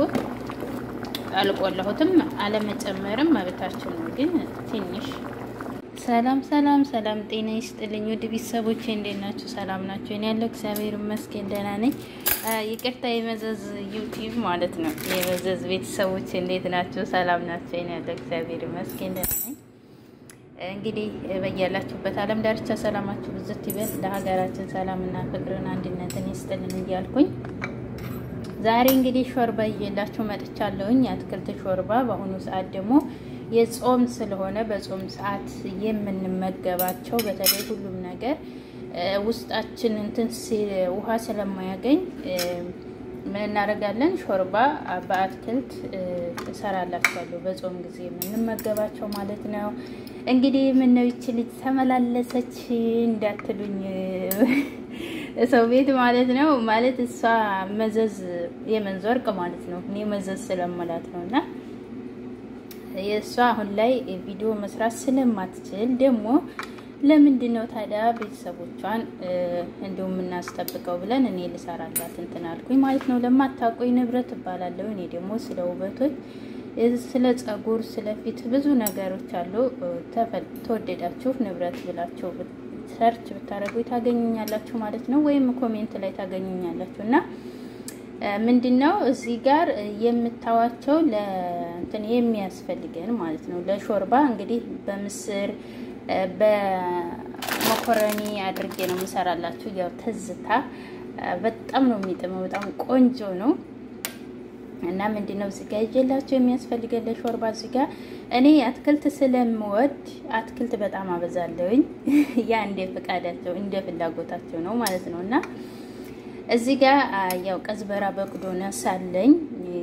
አልቆላሁትም። አለመጨመርም መብታችን ነው። ግን ትንሽ ሰላም ሰላም ሰላም፣ ጤና ይስጥልኝ ውድ ቤተሰቦቼ እንዴት ናችሁ? ሰላም ናቸው? እኔ ያለው እግዚአብሔር ይመስገን ደህና ነኝ። ይቅርታ የመዘዝ ዩቲዩብ ማለት ነው። የመዘዝ ቤተሰቦች እንዴት ናቸው? ሰላም ናቸው? እኔ ያለው እግዚአብሔር ይመስገን ደህና ነኝ። እንግዲህ በያላችሁበት ዓለም ዳርቻ ሰላማችሁ ብዝት ይበል። ለሀገራችን ሰላምና ፍቅርን አንድነትን ይስጥልን እያልኩኝ ዛሬ እንግዲህ ሾርባ እየላችሁ መጥቻለሁኝ። የአትክልት ሾርባ በአሁኑ ሰዓት ደግሞ የጾም ስለሆነ በጾም ሰዓት የምንመገባቸው በተለይ ሁሉም ነገር ውስጣችን እንትን ውሃ ስለማያገኝ ምን እናደርጋለን? ሾርባ በአትክልት እሰራላችኋለሁ። በጾም ጊዜ የምንመገባቸው ማለት ነው። እንግዲህ ምነው ይቺ ልጅ ተመላለሰች እንዳትሉኝ ሰው ቤት ማለት ነው። ማለት እሷ መዘዝ የመንዝ ወርቅ ማለት ነው። እኔ መዘዝ ስለመላት ነው እና የእሷ አሁን ላይ ቪዲዮ መስራት ስለማትችል ደግሞ ለምንድን ነው ታዲያ ቤተሰቦቿን እንዲሁም የምናስጠብቀው ብለን እኔ ልሰራላት እንትን አልኩኝ ማለት ነው። ለማታውቁኝ ንብረት እባላለሁ። እኔ ደግሞ ስለ ውበቶች፣ ስለ ጸጉር፣ ስለ ፊት ብዙ ነገሮች አሉ። ተወደዳችሁ ንብረት ብላችሁ ሰርች ብታደርጉ ታገኙኛላችሁ ማለት ነው። ወይም ኮሜንት ላይ ታገኙኛላችሁ እና ምንድን ነው እዚህ ጋር የምታዋቸው ለእንትን የሚያስፈልገን ማለት ነው። ለሾርባ እንግዲህ በምስር በመኮረኒ አድርጌ ነው የምሰራላችሁ። ያው ትዝታ በጣም ነው የሚጥመው፣ በጣም ቆንጆ ነው እና ምንድን ነው እዚህ ጋር ይዤላችሁ የሚያስፈልገን ለሾርባ እዚህ ጋር እኔ አትክልት ስለምወድ አትክልት በጣም አበዛለሁኝ። ያ እንደ ፍቃዳቸው እንደ ፍላጎታቸው ነው ማለት ነው እና እዚህ ጋር ያው ቀዝበራ በቅዶነስ አለኝ።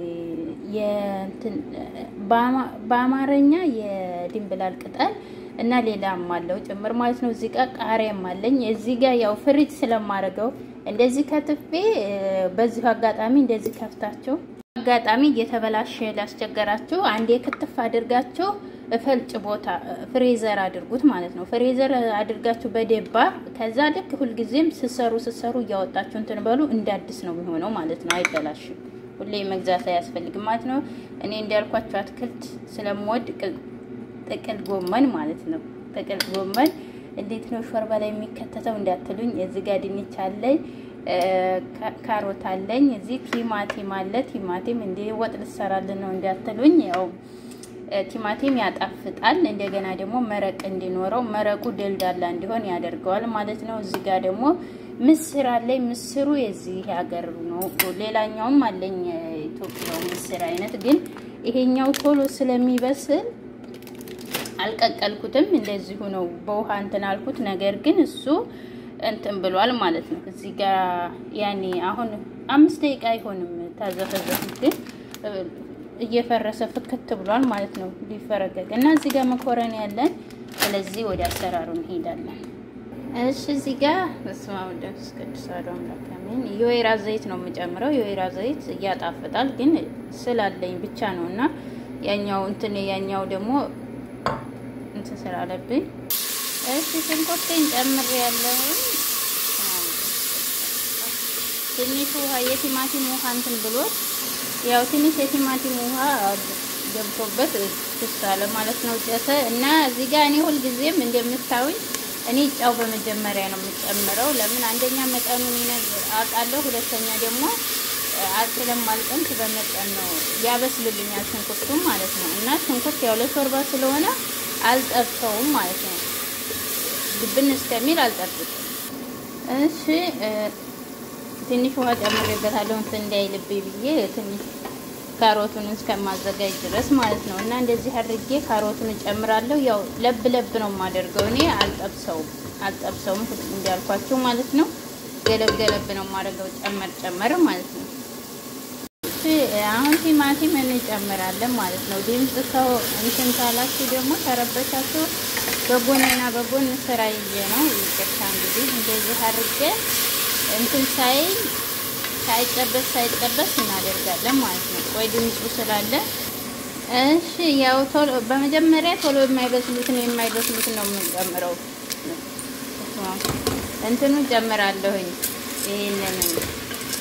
በአማርኛ የድንብላል ቅጠል እና ሌላም አለው ጭምር ማለት ነው። እዚህ ጋር ቃሪያም አለኝ። እዚህ ጋር ያው ፍሪጅ ስለማደርገው እንደዚህ ከትፌ በዚሁ አጋጣሚ እንደዚህ ከፍታችሁ አጋጣሚ እየተበላሸ ላስቸገራችሁ አንዴ ክትፍ አድርጋችሁ ፈልጭ ቦታ ፍሬዘር አድርጉት ማለት ነው። ፍሬዘር አድርጋችሁ በደባ ከዛ ልክ ሁልጊዜም ስሰሩ ስሰሩ እያወጣችሁ እንትን በሉ እንደ አዲስ ነው የሚሆነው ማለት ነው። አይበላሽም። ሁሌ መግዛት አያስፈልግም ማለት ነው። እኔ እንዳልኳችሁ አትክልት ስለምወድ ጥቅል ጎመን ማለት ነው። ጥቅል ጎመን እንዴት ነው ሾርባ ላይ የሚከተተው እንዳትሉኝ፣ እዚህ ጋር ድንች አለኝ፣ ካሮት አለኝ፣ እዚህ ቲማቲም አለ። ቲማቲም እንደ ወጥ ልሰራልን ነው እንዳትሉኝ ያው ቲማቲም ያጣፍጣል። እንደገና ደግሞ መረቅ እንዲኖረው መረቁ ደልዳላ እንዲሆን ያደርገዋል ማለት ነው። እዚህ ጋር ደግሞ ምስር አለኝ። ምስሩ የዚህ ሀገር ነው። ሌላኛውም አለኝ ኢትዮጵያው ምስር አይነት ግን ይሄኛው ቶሎ ስለሚበስል አልቀቀልኩትም። እንደዚሁ ነው በውሃ እንትን አልኩት። ነገር ግን እሱ እንትን ብሏል ማለት ነው። እዚህ ጋር ያኔ አሁን አምስት ደቂቃ አይሆንም ታዘፈዘፉት ግን እየፈረሰ ፍክት ብሏል ማለት ነው። ሊፈረገግ እና እዚህ ጋር መኮረኒ ያለን። ስለዚህ ወደ አሰራሩ እንሄዳለን። እሺ እዚህ ጋር በስመ አብ ወወልድ ወመንፈስ ቅዱስ አሐዱ አምላክ አሜን። የወይራ ዘይት ነው የምጨምረው። የወይራ ዘይት እያጣፍጣል ግን ስላለኝ ብቻ ነው እና ያኛው እንትን ያኛው ደግሞ እንትን ስላለብኝ እሺ ሽንኩርቴን ጨምሬ ያለውን ትንሽ ውሃ የቲማቲም ውሃ እንትን ብሎት ያው ትንሽ የቲማቲም ውሃ ገብቶበት ትሳለ ማለት ነው። ጨሰ እና እዚህ ጋር እኔ ሁልጊዜም እንደምታዩኝ እኔ ጫው በመጀመሪያ ነው የምጨምረው። ለምን አንደኛ መጠኑን አውቃለሁ፣ ሁለተኛ ደግሞ ስለማልቀምስ በመጠን ነው ያበስልልኛል ሽንኩርቱ ማለት ነው። እና ሽንኩርት ያው ለሾርባ ስለሆነ አልጠብሰውም ማለት ነው። ግብን እስከሚል አልጠብቅም። እሺ ትንሽ ውሃ ጨምሬበታለሁ እንትን እንዳይልብኝ ብዬ ትንሽ ካሮቱን እስከማዘጋጅ ድረስ ማለት ነው። እና እንደዚህ አድርጌ ካሮቱን እጨምራለሁ። ያው ለብ ለብ ነው የማደርገው እኔ አልጠብሰውም አልጠብሰውም እንዳልኳቸው ማለት ነው። ገለብ ገለብ ነው የማደርገው ጨመር ጨመር ማለት ነው። አሁን ቲማቲም እንጨምራለን ማለት ነው። ድምፅ ሰው እንትን ካላችሁ ደግሞ ተረበሻችሁ በጎንና በጎን ስራ ይዤ ነው ይቅርታ። እንግዲህ እንደዚህ አድርጌ እንትን ሳይ ሳይጠበስ ሳይጠበስ እናደርጋለን ማለት ነው። ቆይ ድምፁ ስላለ እሺ። ያው ቶሎ በመጀመሪያ ቶሎ የማይበስሉትን የማይበስሉትን ነው የምንጨምረው። እንትኑ ጨምራለሁኝ ይሄንን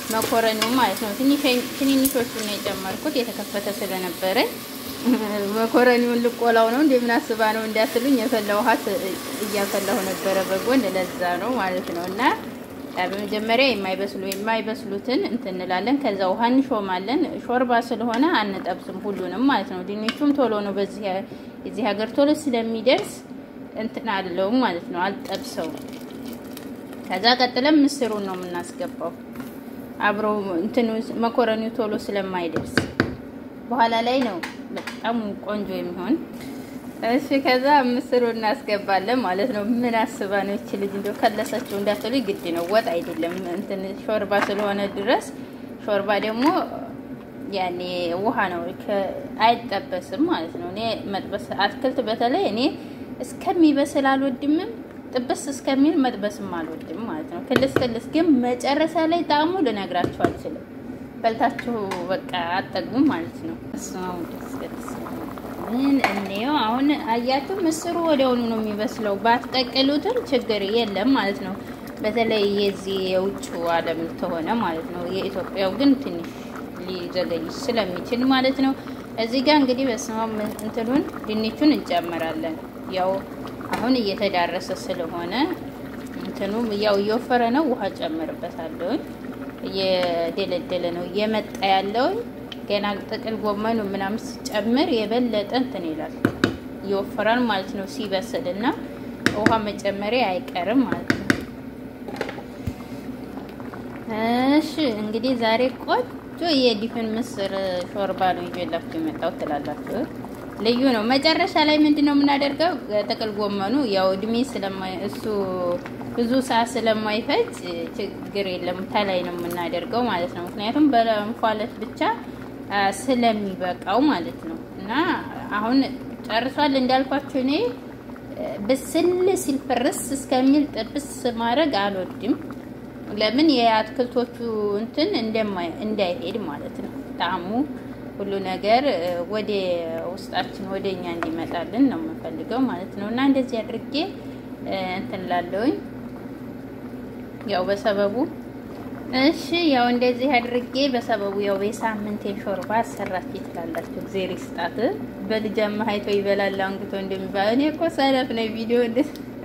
መኮረኒው ማለት ነው። ትንንሾቹ ነው የጨመርኩት የተከፈተ ስለነበረ መኮረኒውን ልቆላው ነው እንደምን አስባ ነው እንዳትሉኝ፣ የፈላ ውሃ እያፈላሁ ነበረ በጎን ለዛ ነው ማለት ነው። እና በመጀመሪያ የማይበስሉ የማይበስሉትን እንትን እንላለን። ከዛ ውሃ እንሾማለን። ሾርባ ስለሆነ አንጠብስም ሁሉንም ማለት ነው። ድንቹም ቶሎ ነው በዚህ የዚህ ሀገር ቶሎ ስለሚደርስ እንትን አለው ማለት ነው። አልጠብሰው። ከዛ ቀጥለን ምስሩን ነው የምናስገባው አብሮ እንትኑ መኮረኒው ቶሎ ስለማይደርስ በኋላ ላይ ነው በጣም ቆንጆ የሚሆን። እሺ ከዛ ምስሩ እናስገባለን ማለት ነው። ምን አስባ ነው እቺ ልጅ እንደው ከለሰችው እንዳትሉ ግድ ነው። ወጥ አይደለም እንትን ሾርባ ስለሆነ ድረስ ሾርባ ደግሞ ያኔ ውሃ ነው አይጠበስም ማለት ነው። እኔ መጥበስ አትክልት በተለይ እኔ እስከሚበስል አልወድምም፣ ጥብስ እስከሚል መጥበስም አልወድም ማለት ነው። ክልስ ክልስ ግን መጨረሻ ላይ ጣዕሙ ልነግራችሁ አልችልም። በልታችሁ በቃ አጠግቡም ማለት ነው። እሱም ደስ ደስ ምን እንየው አሁን አያችሁ፣ ምስሩ ወዲያውኑ ነው የሚበስለው። ባትቀቅሉትም ችግር የለም ማለት ነው። በተለይ የዚህ የውጭ ዓለም ተሆነ ማለት ነው። የኢትዮጵያው ግን ትንሽ ሊዘገይ ስለሚችል ማለት ነው። እዚህ ጋር እንግዲህ በስማም እንትኑን ድንቹን እንጨምራለን። ያው አሁን እየተዳረሰ ስለሆነ እንትኑ ያው እየወፈረ ነው። ውሃ ጨምርበታለሁ። እየደለደለ ነው እየመጣ ያለው ገና ጥቅል ጎመኑ ምናምን ሲጨምር የበለጠ እንትን ይላል ይወፈራል ማለት ነው። ሲበስል እና ውሃ መጨመሪያ አይቀርም ማለት ነው። እሺ እንግዲህ ዛሬ ቆንጆ የዲፍን ምስር ሾርባ ነው ይዤላችሁ የመጣው ትላላችሁ። ልዩ ነው። መጨረሻ ላይ ምንድን ነው የምናደርገው? ጥቅል ጎመኑ ያው እድሜ ስለማይ እሱ ብዙ ሰዓት ስለማይፈጅ ችግር የለም ተላይ ነው የምናደርገው ማለት ነው። ምክንያቱም በእንፋሎት ብቻ ስለሚበቃው ማለት ነው። እና አሁን ጨርሷል እንዳልኳችሁ እኔ ብስል ሲል ፍርስ እስከሚል ጥብስ ማድረግ አልወድም። ለምን የአትክልቶቹ እንትን እንዳይሄድ ማለት ነው። ጣዕሙ ሁሉ ነገር ወደ ውስጣችን ወደ እኛ እንዲመጣልን ነው የምንፈልገው ማለት ነው። እና እንደዚህ አድርጌ እንትን ላለውኝ ያው በሰበቡ እሺ ያው እንደዚህ አድርጌ በሰበቡ ያው የሳምንት ሾርባ አሰራች ትላላችሁ። እግዜር ይስጣት። በልጅ አማሃይቶ ይበላል አንግቶ እንደሚባል እኔ እኮ ሰነፍ ነው ቪዲዮ እንደ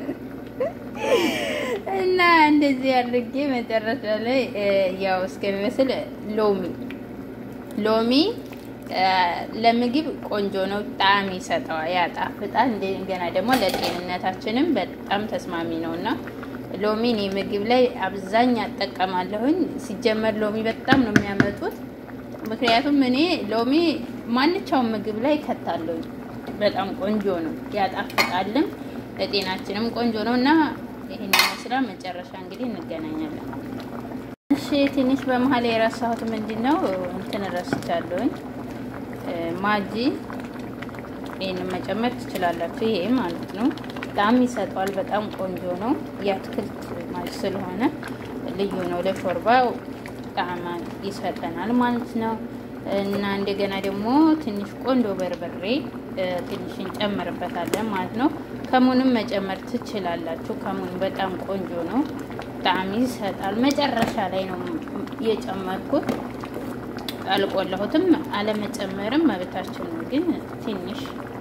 እና እንደዚህ አድርጌ መጨረሻ ላይ ያው እስከሚመስል ሎሚ ሎሚ ለምግብ ቆንጆ ነው፣ ጣዕም ይሰጠዋል፣ ያጣፍጣል። እንደገና ደግሞ ለጤንነታችንም በጣም ተስማሚ ነው እና ሎሚ እኔ ምግብ ላይ አብዛኛ እጠቀማለሁኝ። ሲጀመር ሎሚ በጣም ነው የሚያመጡት። ምክንያቱም እኔ ሎሚ ማንኛውም ምግብ ላይ ከታለሁኝ። በጣም ቆንጆ ነው፣ ያጣፍጣልም፣ ለጤናችንም ቆንጆ ነው እና ይህን ይመስላል። መጨረሻ እንግዲህ እንገናኛለን። እሺ ትንሽ በመሀል የረሳሁት ምንድን ነው እንትን ረስቻለሁኝ። ማጂ ይህንን መጨመር ትችላላችሁ። ይሄ ማለት ነው በጣም ይሰጠዋል። በጣም ቆንጆ ነው። የአትክልት ማጅ ስለሆነ ልዩ ነው። ለሾርባው ጣዕም ይሰጠናል ማለት ነው። እና እንደገና ደግሞ ትንሽ ቆንጆ በርበሬ ትንሽ እንጨምርበታለን ማለት ነው። ከሙንም መጨመር ትችላላችሁ። ከሙን በጣም ቆንጆ ነው። ጣዕም ይሰጣል። መጨረሻ ላይ ነው የጨመርኩት። አልቆላሁትም። አለመጨመርም መብታችን ነው፣ ግን ትንሽ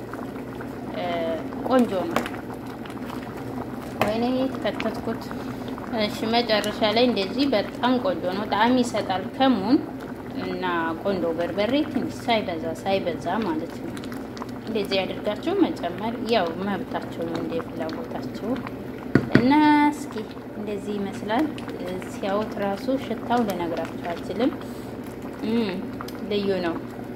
ቆንጆ ነው። ወይኔ የተከተትኩት። እሺ መጨረሻ ላይ እንደዚህ በጣም ቆንጆ ነው። ጣዕም ይሰጣል። ከሙን እና ቆንጆ በርበሬ ትንሽ ሳይበዛ ሳይበዛ ማለት ነው። እንደዚህ ያደርጋችሁ መጨመር ያው መብታችሁ ነው፣ እንደ ፍላጎታችሁ እና እስኪ እንደዚህ ይመስላል። ሲያዩት ራሱ ሽታው ልነግራችሁ አልችልም። ልዩ ነው።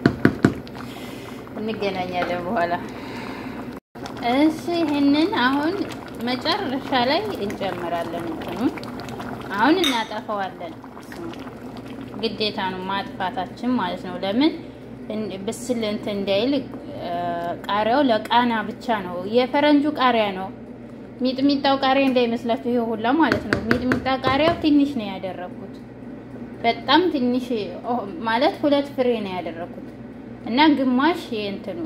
እንገናኛለን በኋላ። እሺ ይህንን አሁን መጨረሻ ላይ እንጨምራለን። እንትኑን አሁን እናጠፈዋለን። ግዴታ ነው ማጥፋታችን ማለት ነው። ለምን ብስል እንትን እንዳይል ቃሪያው ለቃና ብቻ ነው። የፈረንጁ ቃሪያ ነው። ሚጥሚጣው ቃሪያ እንዳይመስላችሁ ይሄ ሁላ ማለት ነው። ሚጥሚጣ ቃሪያው ትንሽ ነው ያደረኩት፣ በጣም ትንሽ ማለት ሁለት ፍሬ ነው ያደረኩት እና ግማሽ የእንትኑ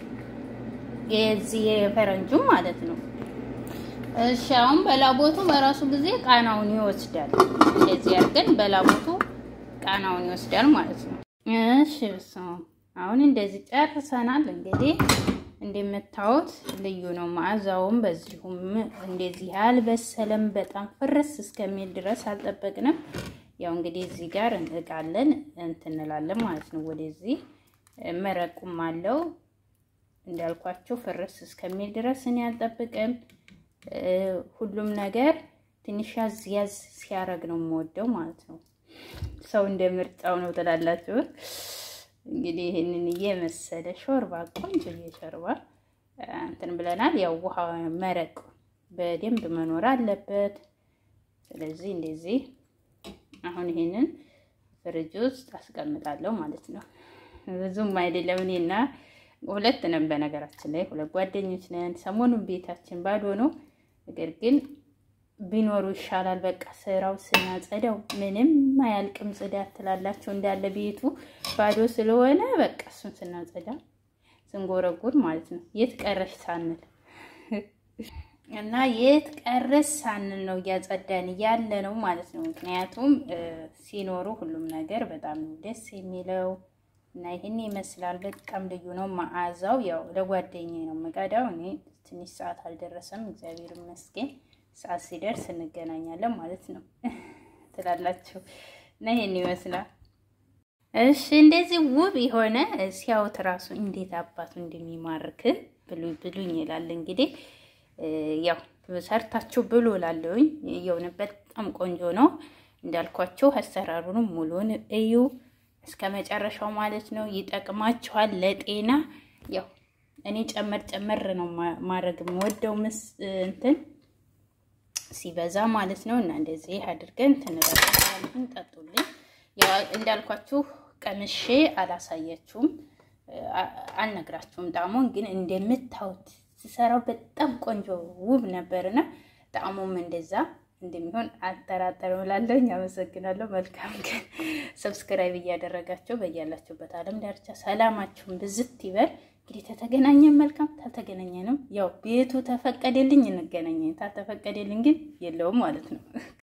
የዚህ የፈረንጁ ማለት ነው። እሺ አሁን በላቦቱ በራሱ ጊዜ ቃናውን ይወስዳል። እንደዚህ አድርገን በላቦቱ ጣናውን ይወስዳል ማለት ነው። እሺ በስመ አብ አሁን እንደዚህ ጨርሰናል። እንግዲህ እንደምታዩት ልዩ ነው መዓዛውም። በዚሁም እንደዚህ አልበሰለም፣ በጣም ፍርስ እስከሚል ድረስ አልጠበቅንም። ያው እንግዲህ እዚህ ጋር እንቃለን እንትን እንላለን ማለት ነው። ወደዚህ መረቁም አለው እንዳልኳቸው ፍርስ እስከሚል ድረስ እኔ አልጠብቅም። ሁሉም ነገር ትንሽ ያዝ ያዝ ሲያረግ ነው የምወደው ማለት ነው። ሰው እንደ ምርጫው ነው ትላላችሁ። እንግዲህ ይህንን እየመሰለ ሾርባ ቆንጆ ሾርባ እንትን ብለናል። ያው ውሃ መረቅ በደንብ መኖር አለበት። ስለዚህ እንደዚህ አሁን ይሄንን ፍሪጅ ውስጥ አስቀምጣለሁ ማለት ነው። ብዙም አይደለም። እኔና ሁለት ነን፣ በነገራችን ላይ ሁለት ጓደኞች ነን። ሰሞኑን ቤታችን ባዶ ነው። ነገር ግን ቢኖሩ ይሻላል። በቃ ስራው ስናጸዳው ምንም አያልቅም። ጽዳት ትላላቸው እንዳለ ቤቱ ባዶ ስለሆነ በቃ እሱን ስናጸዳ ስንጎረጉር ማለት ነው የት ቀረሽ ሳንል እና የት ቀረሽ ሳንል ነው እያጸዳን ያለ ነው ማለት ነው። ምክንያቱም ሲኖሩ ሁሉም ነገር በጣም ደስ የሚለው እና ይህን ይመስላል። በጣም ልዩ ነው መዓዛው። ያው ለጓደኛዬ ነው የምቀዳው። እኔ ትንሽ ሰዓት አልደረሰም፣ እግዚአብሔር ይመስገን። ሰዓት ሲደርስ እንገናኛለን ማለት ነው ትላላችሁ እና ይሄን ይመስላል። እሺ እንደዚህ ውብ የሆነ ሲያዩት ራሱ እንዴት አባቱ እንደሚማርክ ብሉ ብሉኝ ይላል። እንግዲህ ያው ሰርታችሁ ብሉ እላለሁኝ። የሆነ በጣም ቆንጆ ነው እንዳልኳችሁ። አሰራሩንም ሙሉን እዩ እስከ መጨረሻው ማለት ነው። ይጠቅማችኋል ለጤና ያው እኔ ጨመር ጨመር ነው ማድረግ የምወደው ምስ እንትን ሲበዛ ማለት ነው። እና እንደዚህ አድርገን ትንላለን። ጠጡልኝ። ያው እንዳልኳችሁ ቀምሼ አላሳያችሁም፣ አልነግራችሁም ጣዕሙን ግን እንደምታዩት ስሰራው በጣም ቆንጆ ውብ ነበርና ጣዕሙም እንደዛ እንደሚሆን አልጠራጠርም እላለሁ። አመሰግናለሁ። መልካም ቀን። ሰብስክራይብ እያደረጋቸው በያላችሁበት ዓለም ዳርቻ ሰላማችሁን ብዝት ይበል። እንግዲህ ተተገናኘን መልካም፣ ታልተገናኘንም ያው ቤቱ ተፈቀደልኝ እንገናኘን፣ ታልተፈቀደልኝ ግን የለውም ማለት ነው።